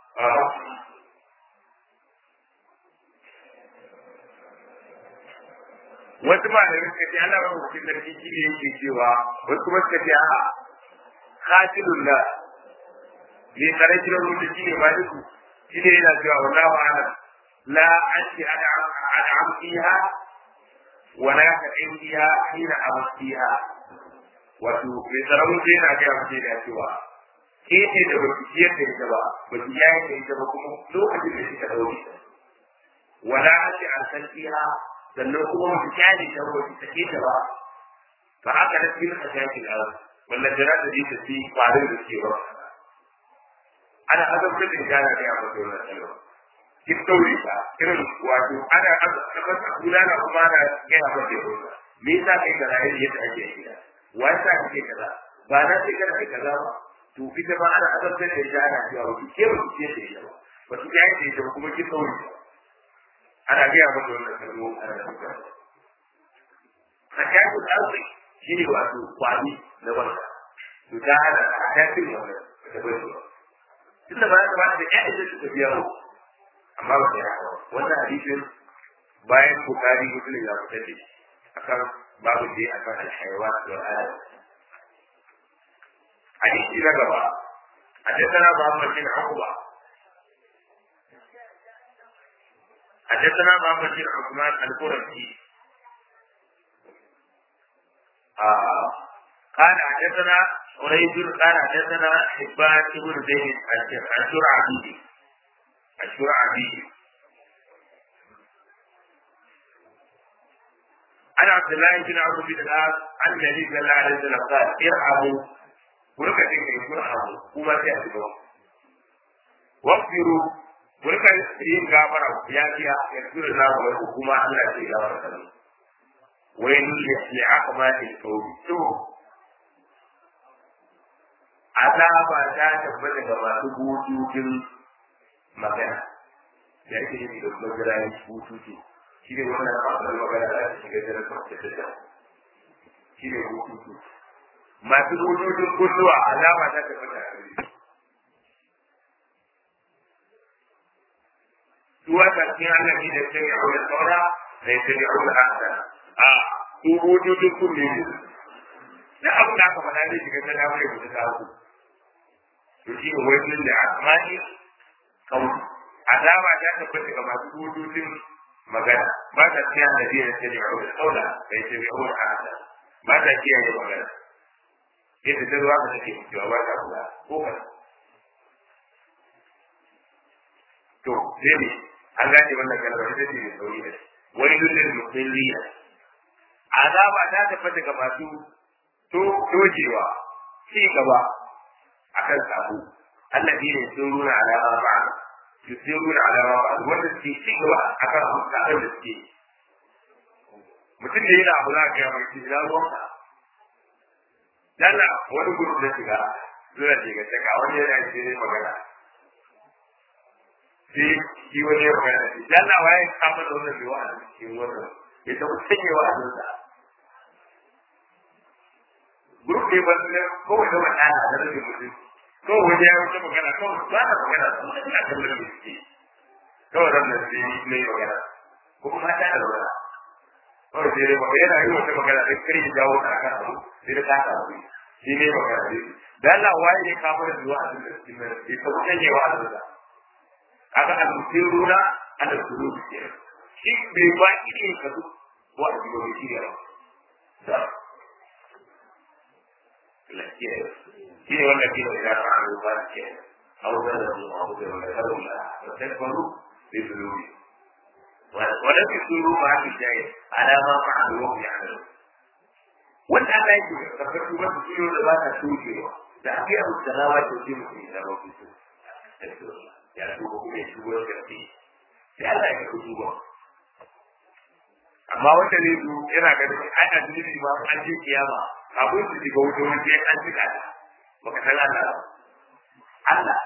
wasu malamai suka ce Allah ba mutum sarki shi ne yake cewa wasu kuma suka ce a khatilun la ne kare kira rubuta shi ne maliku shi ne yana cewa wallahu a'lam la anti an'am fiha wa la ta'in fiha hina amsiha wato mai tsaramun sai yana gaya mutum da cewa ke ce da ba ki ciyar da ita ba ba ki yayi da ita ba kuma lokacin da kika daure ta wala ake an san fiha sannan kuma ba ki kyale ta ba ki sake ta ba fa haka da kin ka shaki da wannan jira da ita ci kwarin da ke ba ana azabtar da gana da ya fito na tsaro ki daure ta irin wato ana azabtar da kula na kuma ana gaya ba da me yasa kai da rayuwar yadda ake yi wasa kake kaza ba na ce kada kai kaza ba to ita ba ana azabtar da ita ana cewa ba ki ke ba ki ce da ita ba ba ki yayi da ita ba kuma ki sauri ana gaya mata wannan kalmo ana da muka hakatu alfi shine wato kwani na barka to da ana hakatu wannan da bai ba tunda ba ta ba da ƴaƴa da suka biya mu amma ba ta yi wannan hadisin bayan bukari muslim ya fitar da shi akan babu dai akan alhaiwan da al'ada hadisi na gaba حدثنا محمد بن عقبة حدثنا محمد بن عثمان القرشي آه. قال حدثنا قريب قال حدثنا حبان بن زيد الشرعبي الشرعبي عن عبد الله بن عمرو بن العاص عن النبي صلى الله عليه وسلم قال ارحموا ولك تكي ارحموا وما تأتوا واغفروا ولك yin gafara ya fiya ya tura na wa kuma Allah zai gafara kan wayin li aqma al qawli to azaba ta tabbata ga masu bututun magana da yake yi da kuma jiragen bututu shi ne wannan abin magana da ake shiga jiran kwanta da shi ne hukuku masu hututun kulluwa alama ta tafi da to suwa ta cikin annabi da sai ya aure saura da ya sai ya aure hasana a su hujjojin kunne ne da abu da aka faɗa zai shiga ta damar ya fita hagu to shi ne wajen da asma'i kauli azaba ta tabbata ga masu hujjojin magana ba ta cikin annabi da sai ya aure saura da ya sai ya aure hasana ba ta kiyaye magana yadda ta zuwa ka take cewa ba ta kula ko ka to sai ne an gane wannan kalmar ita ce mai sauri da wani lullun musulmiya azaba ta tabbata ga masu to dojewa ci gaba akan sabo allazi ne sun runa alama ba su sun runa alama ba wanda suke ci gaba akan sabon da suke mutum da yana abu za ka yi mai cikin ruwanka dalla wani gudu da shiga zuwa shiga daga wani yana ce ne magana sai shi wani ya magana shi dalla waye kama da wannan bai wa'azi cikin wannan ya taɓa sanya wa'azin sa gudu ne ba su ne kawai da wani ana da rage mutum kawai wani ya wuce magana kawai ba na magana su ne ina kallon da suke kawai ran da sai ne magana ko kuma ta da magana kawai sai dai magana yana yi wata magana da kare ya jawo ta kan abu sai da ta samu shi ne magana ne da Allah waye ne ka fara zuwa a cikin nan sai ka canje wa Allah kaga al-musiruna ala sulubi ke shi bai ba ki ne ka duk wa a cikin shi ne da lafiya shi ne wanda ke da ya fara ba ke أو بلغوا أو بلغوا لا فاستكبروا بذنوبهم ولم يصروا مع الجاهل على ما فعلوا وهم يعملون wanda Allah yake da karfi ba su ciyo da ba ta shukewa da ake abu salawa ta ce mutum ya zama fito ya tuba kuma ya tuba da karfi sai Allah ya karfi tuba amma wanda ne su yana ganin ai a duniya ma an je kiyama abin su shiga wuta wani sai an jika ta baka san Allah Allah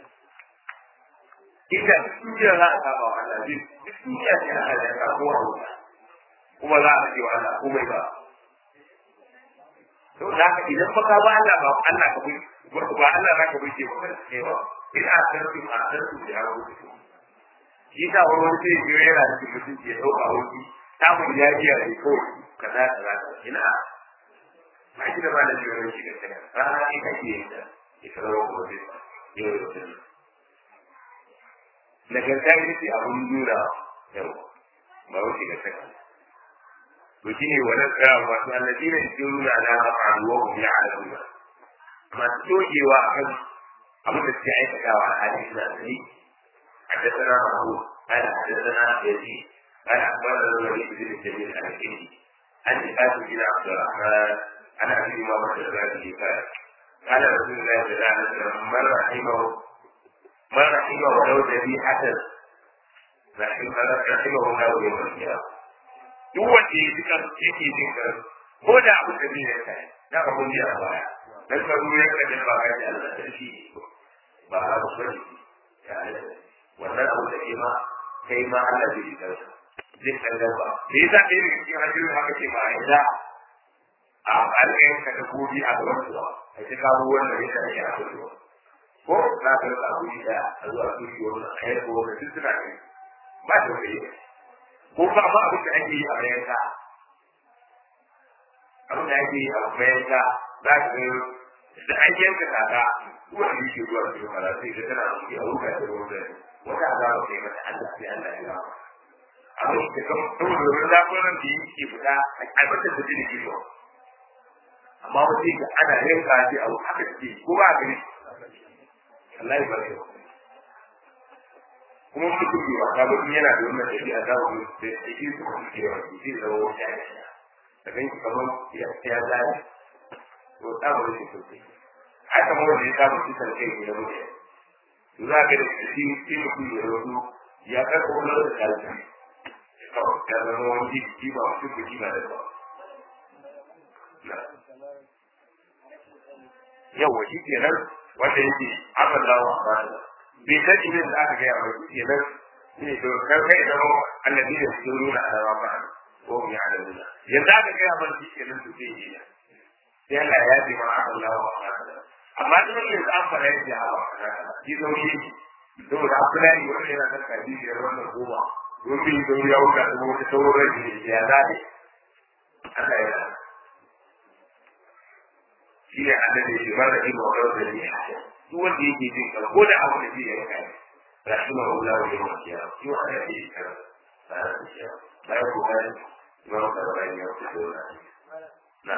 idan duniya za a saba wa Allah zai duk duniya ce Allah ya karbo wa wuta kuma za a ce wa Allah komai ba to da haka idan ba ka ba Allah ba Allah ka bi ba Allah za ka bi ce ba kai ba in a sarfi a sarfi da yaro shi ta wani wani sai biyo yana da mutunci ya dauka wani samun yajiya ne kawai kaza kaza ina ba shi da ba da jiyoyin shi ga kana rana ne kake yin da ya kawo ko zai yau da kullum nagarta ita ce abun nuna yau ba wuce ga saka to shine wannan tsaya wato alladina yusiruna ala ma fa'alu wa hum ya'lamun masu togewa akan abin da suke aikatawa a halin suna sani حدثنا محمود قال حدثنا يزيد قال اخبرنا الوليد بن جميل عن الكندي عن قاسم بن عبد الرحمن عن ابي امامه الرازي قال قال رسول الله صلى الله عليه وسلم من رحمه من رحمه ولو ذبيحه رحمه الله يوم القيامه duk wanda ya jika yake jin kan ko da abu da zai kai na ka mun a baya dan ka ruwa ya kaje ba ka da Allah da shi ba a ba shi ya wannan abu da ke ma kai ma Allah zai jika ka zai kan da ba me yasa kai ne cikin hadisin haka ce ma yanzu a alƙayin ka da gobi a gaban su a ce ka ruwa wannan ya kai ya fito ko na ka da abu da a zuwa su shi wannan ayar ko wannan duk suna kai ba da kai ko ba ma abin da ake yi a bayan ka abin da ake yi a bayan ka za ka ga da an yanka kaka kuwa da yake zuwa cikin mara sai ga tana da kuɗi a ruka da ruwan da wata azaba sai mata Allah sai Allah ya ba abin da kan saboda ruwan zafiran da yake fita a aibatar da jini ke zuwa amma wata ga ana yanka shi a haka take ko ba a gani Allah ya barke kuma mutum bai wasa ba in yana da wannan ɗabi'a za mu da yake su kuma ke wa shi zai zama wata ya da kan shi kamar ya ya zai to ta mu shi sosai haka ma wanda ya samu kisan kai ne na mutum to za ka da shi shi mutum ya rasu ya karɓo wani da kalbi kawai ya zama wani jiki ba mutum ba ji ba da ba yawa shi kenan wanda yake amallahu akbar bai san ibin da aka gaya mai kenan ne to kar kai da mu annabi da su nuna alawa ba ko mu ya da yanzu aka gaya mai shi kenan to sai yi sai Allah ya ji ma Allah wa amma duk wanda ya an fara yadda Allah shi zauri saboda Abdullahi wannan yana kan kadijiyar wannan goma don bin don ya wuce da wata sauran da ya zaɓe Allah ya zaɓe shi ne annabi shi mara yin wa rawar da ya duk wanda yake jin ka ko da abu da zai yi kai rahimah Allah wa yawm al-qiyamah shi wa ana yi kan ba da shi ba ya ko ba imam da bayan ya fito da na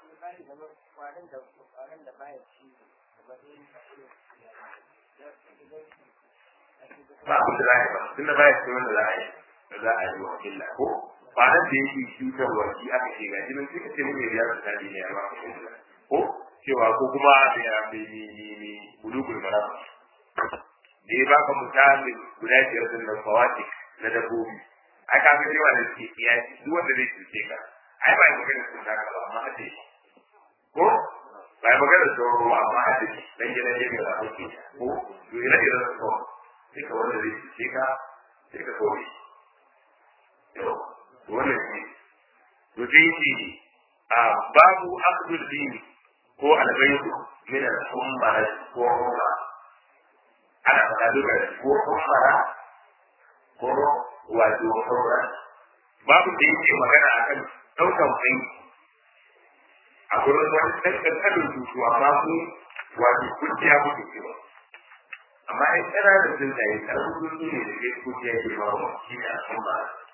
ba ku da rai ba tunda ba ya ce wanda za a yi da za a yi wa illa ko ba nan da yake cutarwa shi aka ce ga jinin suka ce mun ya ta ne ya ba ko cewa ko kuma da ya mai ni bulugul maram da ya baka misali guda biyar din nan fawati na dabbobi ai ka ga cewa da ke iya duk wanda zai cuce ka ai ba mu gani sun haka ba amma hade ko ba mu gani sun ruwa amma hade dan gidan ne ga wani ko to ina da so sai ka wanda zai cuce ka sai ka koyi to wannan shi to sai shi a babu akhdul dini ko albaytu min al-ummah ko umma ana faɗa duka ko ummara ko wato umra babu da yake magana akan ɗaukan kai a gurin wani ɗan ƙanƙanin tutu amma ku wato kujiya kuke cewa amma ai ƙananan sun tsaye ƙarfin tutu ne da ke kujiya ke ba wa shi ne al'umma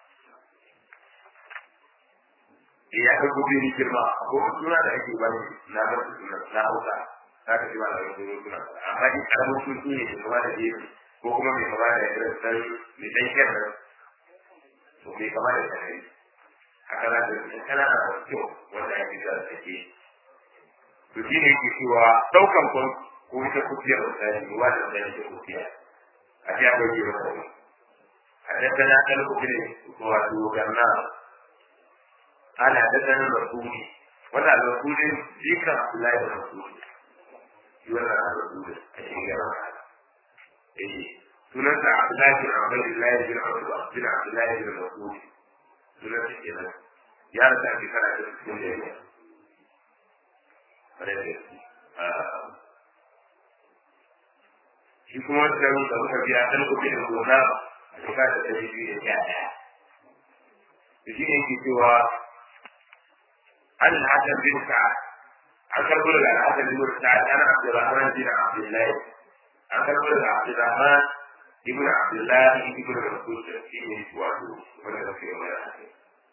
ya ka gobe ni girma ko suna da ake bani na ba su suna na hausa za ka ji ba da wani suna amma ni karamin tutu ne da kuma da gefe ko kuma mai kama da irin san mai dan kyan nan to mai kama da kanari haka za ka ji kana da kyau wanda ake da take to shi ne yake cewa daukan kwan ko ita kufiyar misali ruwa da zai da kufiya a ji akwai ke masa ne حدثنا قلب بن وغنى قال حدثنا الرسول ولا الرسول ذكر عبد الله بن مسعود يولى الرسول الشيخ eh sunansa Abdullahi bin Abdullahi bin Abdullah bin Abdullahi bin Mas'ud sunansa kenan ya rasa a shekara ta cikin da ya kare da shi kuma wancan da muka biya dan kuɗi da gona a shekara ta ɗari biyu da sha ɗaya da shi ne ke cewa an hasan bin sa'ad an karɓo daga hasan bin sa'ad ana Abdurrahman bin Abdullahi an karɓo daga Abdurrahman ibn Abdullahi ibn Rasul shi ne wato wanda da ke mai hasan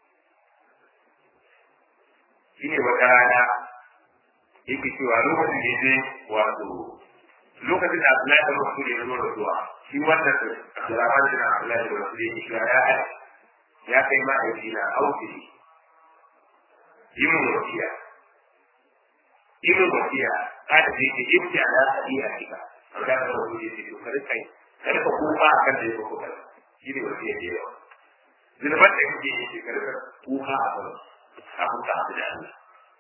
shi ne wata rana yake cewa lokacin da ya wato lokacin da Abdullahi bin Rasul ya zo rasuwa shi wannan Abdurrahman bin Abdullahi bin Rasul ya ce ya ya kai ma'aiki na auki yi mun wasiya yi mun wasiya kada ce ce ibti ala hadiya kika an ga da wani ce to kada kai kada ka kuma akan da yake kuma shi ne wasiya da yawa zulman da kake yi kada ka kuma akan abu ka abu da Allah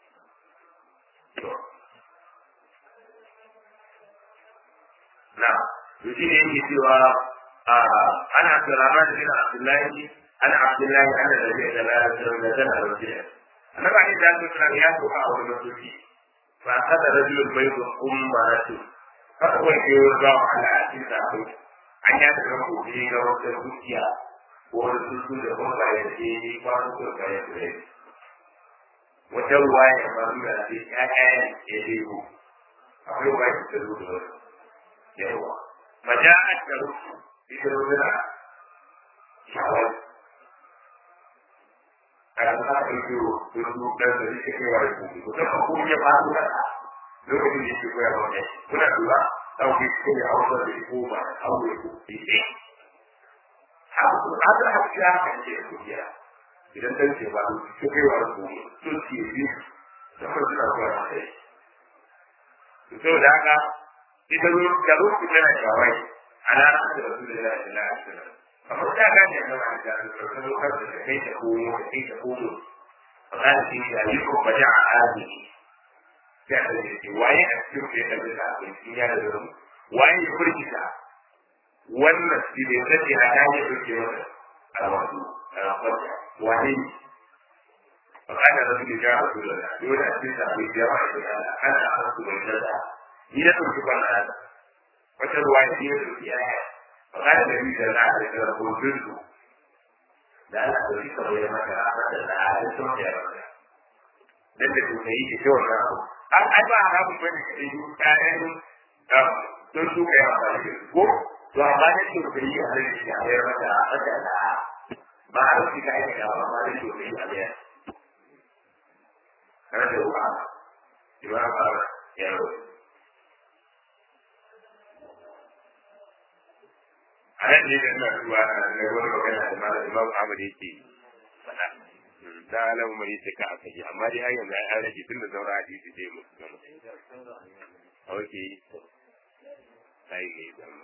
na to shi ne yake cewa ana Abdurrahman bin Abdullahi ana Abdullahi ana da zai da bayan da zan a wajen annabi ali da su kana ya so a wani mutunci fa kada rajulun baydu ummatu fa ko ke ga ala hadisa ko an ya da ko ji ga wata dukiya ko wani sun da kuma ba ya ce ni ba su ko ba ya ce wata ruwaya ba mu da shi ya ya ya ce ko akwai ruwaya da su da yawa maja'at da rusu ita ruwa shawar karena itu dulu dan dari sekian itu kita hukumnya patuh lalu ini juga yang mana kita dua tahu itu yang Allah dari rumah Allah itu ini ada hak siapa yang dia dia tidak tahu siapa sekian itu itu sih seperti apa itu dah kan itu kalau kita nak jawab anak-anak Rasulullah Sallallahu Alaihi Wasallam kamar ta gane a gaba da alfarkar lokacin da kai ta komo da kai ta komo a gane shi da yi ko baje a arziki sai a da ce waye a cikin da ya ɗaga da abin shi ya da zama waye ya furkita wannan shi ne sace a ta yi ɗauke masa a wasu a rafarta waye ne a kana da suke jawa su da dole a cikin sabon jawa da ya ana a wasu bai da ni na ɗauki kwana wata ruwa ya ce ya ɗauki yaya فقال النبي صلى الله عليه وسلم قلت da Allah da rika bai maka da da halittun da ya maka dan da kuma yi ke wannan abu an ai ba haramun bane ka yi kayan don su kai amfani da su ko to amma da ke da yi a da shi a bayar maka a da da ba a rufi ka aika ba amma da ke da yi a bayar kana da ruwa ba ba ya ruwa a nan ne da ina zuwa na wani magana da malam imam ahmad yake faɗa da alamu mai yace ka aka yi amma dai har yanzu an rage tun da zaura hadisi dai mu gama okay sai ne da mu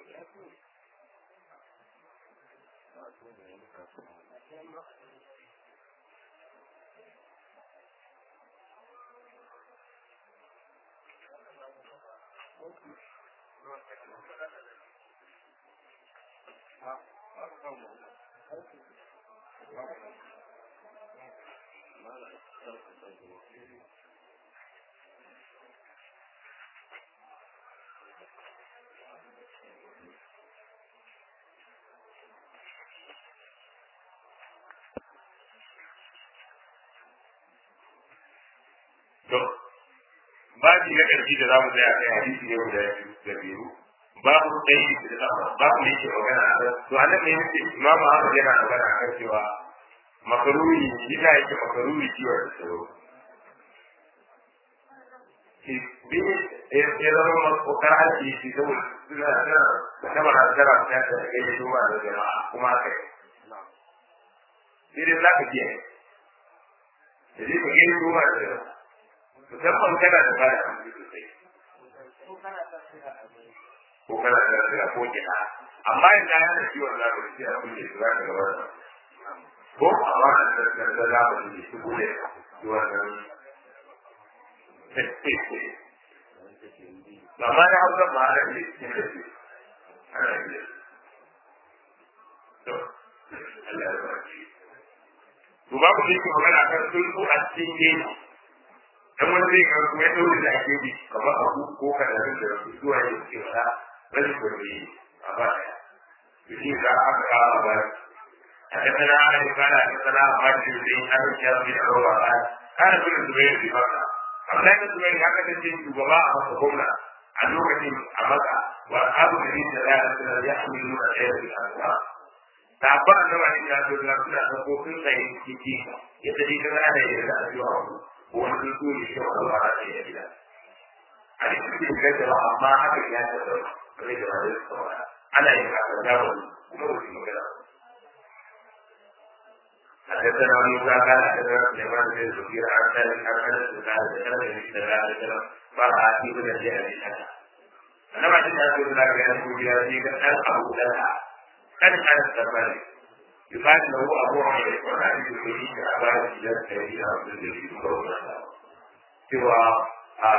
To, babu na ƙarfi da za mu tsaya kai hadisi ne guda da biyu. Babu ɗaya da ɗafa, babu ne ke magana a kan. To, a nan ne yake imamu Ahmad yana magana a kan cewa makaruri ina yake makaruri ciwon da tsaro. Bi ya zama makokar haji shi saboda suna suna ta barazana ta ta kai da shuma da jama'a kuma haka yi. Sai dai za ka biya. Da zai ka gani shuma da jama'a. musamman kana da bada hamdu sosai ko kana da lafiya ko kina amma in ya yana ciwon zamani sai abin da su zaka gaba da ko amma da da da zamani ne su bude wannan amma da hausa ma ana ne cikin da su ana ne to Allah ya barci to babu ne ke magana kan sulhu a cikin gefe dan wani zai ga kuma ya daure da ake bi kamar abu ko kadarin da su zuwa yin cewa bari ko ne a ba ya shi ga aka kawo ba a ta tana ana yi kana ta tana a ba shi da yin abin ya bi da roba ba kana gudun su bai yi maka amma da su bai haka ta ce shugaba a masa gwamna a lokacin a maka wa abu da yin da ya ta ya shi nuna ɗaya da kasuwa ta ba da wani ya zo da suna da kofin tsaye ciki yadda dai kana da yadda a zuwa wani tsuntsu ne shi wani ba a ya gida a cikin gaza ba amma haka ya ta da rai da ba zai tsawara ana yin haka da wani kuma wani magana حدثنا موسى قال حدثنا سليمان بن زكير عن ذلك عن انس قال ذكرت النبي صلى الله عليه وسلم فرأى في كل شيء بالحسن أنا بعد أن أقول لك يا أبو ياسين أن أبو لها كان كان السفر يقال له أبو عمر وعن الجمهوري كأبان الجد الذي عبد الجليل سوى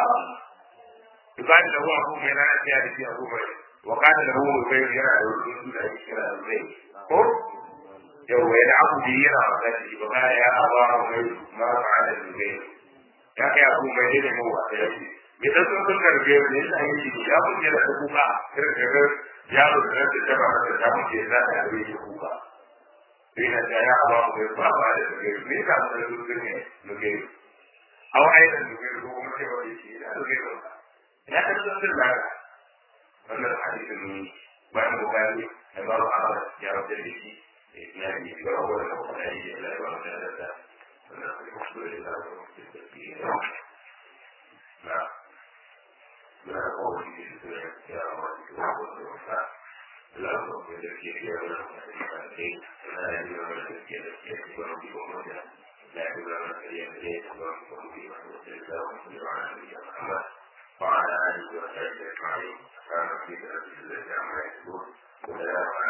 يقال له أبو منان في أبو بكر وقال له زبير يرى الرسول الذي كان زبير yau ya abu da yana magana shi ba ma ya aba mai ma fa'ala zubair ya kai abu mai da mu wa da shi me da sun sun karbe ne da yin shi ya kun da kuka kirkir ya ro da da ba da ta mu ke da da yi kuka sai da ya aba mai ba ba da zubair me da da zubair ne zubair aw aidan zubair ko kuma sai wani shi da zubair ya ta sun sun da wannan hadisin bayan bukari da babu a ya rabu da shi يعني في أول القرآن لا يعتمد المقصود إلى نعم لا قول في يا رب الوفاء لا قول الذي يا رب لا يجوز الذي يكون بأمرنا لا يجوز الذي يكون بأمرنا وعلى آله وصحبه أجمعين كان في ذلك الذي عما يكون ولا